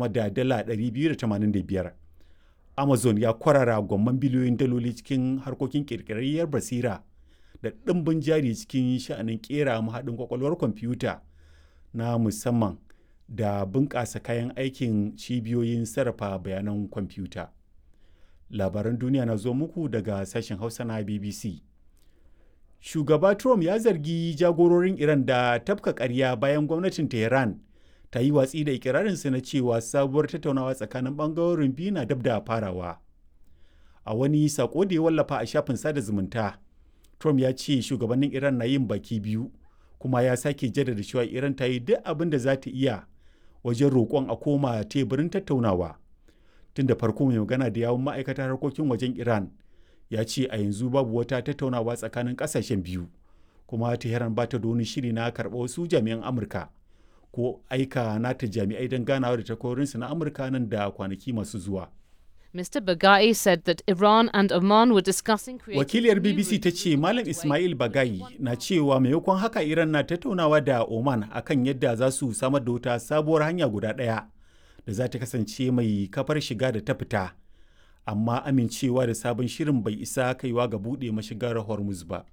sama da dala 285 amazon ya kwarara gwamman biliyoyin daloli cikin harkokin ƙirƙirarriyar basira da ɗimbin jari cikin sha'anin ƙera mahaɗin kwakwalwar kwamfuta na musamman da bunƙasa kayan aikin cibiyoyin sarrafa bayanan kwamfuta. Labaran duniya na zo muku daga sashen Hausa na BBC. Shugaba Trump ya zargi jagororin Iran da tafka ƙarya bayan gwamnatin Tehran ta yi watsi da ikirarinsa na cewa sabuwar tattaunawa tsakanin ɓangarorin biyu na dab da farawa. A wani sako da ya wallafa a shafin sada zumunta, Trump ya ce shugabannin Iran na yin baki biyu, kuma ya sake jaddada cewa Iran ta yi duk abin da za ta iya wajen roƙon a koma teburin tattaunawa. Tun da farko mai magana da yawun ma'aikatar harkokin wajen Iran ya ce a yanzu babu wata tattaunawa tsakanin ƙasashen biyu, kuma Tehran ba ta da wani shiri na karɓa wasu jami'an Amurka ko aika nata jami'ai don ganawa da takwarorinsu na Amurka nan da kwanaki masu zuwa. Mr. Bagai said that Iran and Oman were discussing Wakiliyar BBC ta ce Malam Ismail Bagai na cewa maimakon haka Iran na tattaunawa da Oman akan yadda za su samar da wata sabuwar hanya guda ɗaya da za ta kasance mai kafar shiga da ta fita. Amma amincewa da sabon shirin bai isa kaiwa ga buɗe mashigar Hormuz ba.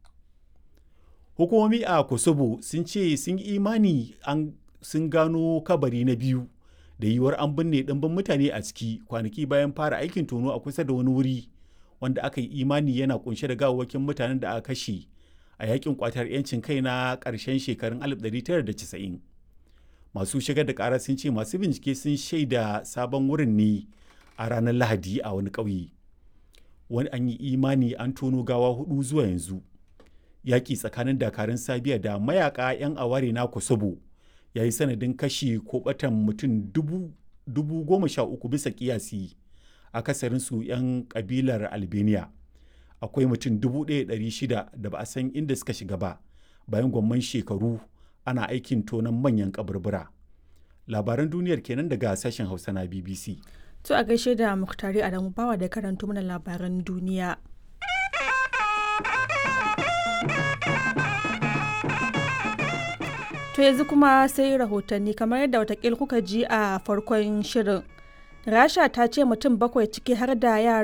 Hukumomi a Kosovo sun ce sun imani sun gano kabari na biyu da yiwuwar an binne ɗimbin mutane a ciki kwanaki bayan fara aikin tono a kusa da wani wuri wanda aka yi imani yana kunshe da gawawwakin mutanen da aka kashe a yakin kwatar 'yancin kai na ƙarshen shekarun 1990 masu shigar da ƙara sun ce masu bincike sun shaida sabon wurin ne a ranar lahadi a wani ƙauye wani an yi imani an tono gawa hudu zuwa yanzu yaƙi tsakanin dakarun sabiya da mayaka 'yan aware na kosovo ya yi sanadin kashi ko batan mutum dubu goma sha uku bisa kiyasi akasarinsu 'yan kabilar albania akwai mutum dubu ɗaya ɗari shida da ba a san inda suka shiga ba bayan gwamman shekaru ana aikin tonon manyan kaburbura labaran duniyar kenan daga sashen hausa na bbc to a gaishe da muktari adamu bawa da karanto mana labaran duniya To yanzu kuma sai rahotanni kamar yadda watakil kuka ji a farkon shirin. Rasha ta ce mutum bakwai ciki har da yara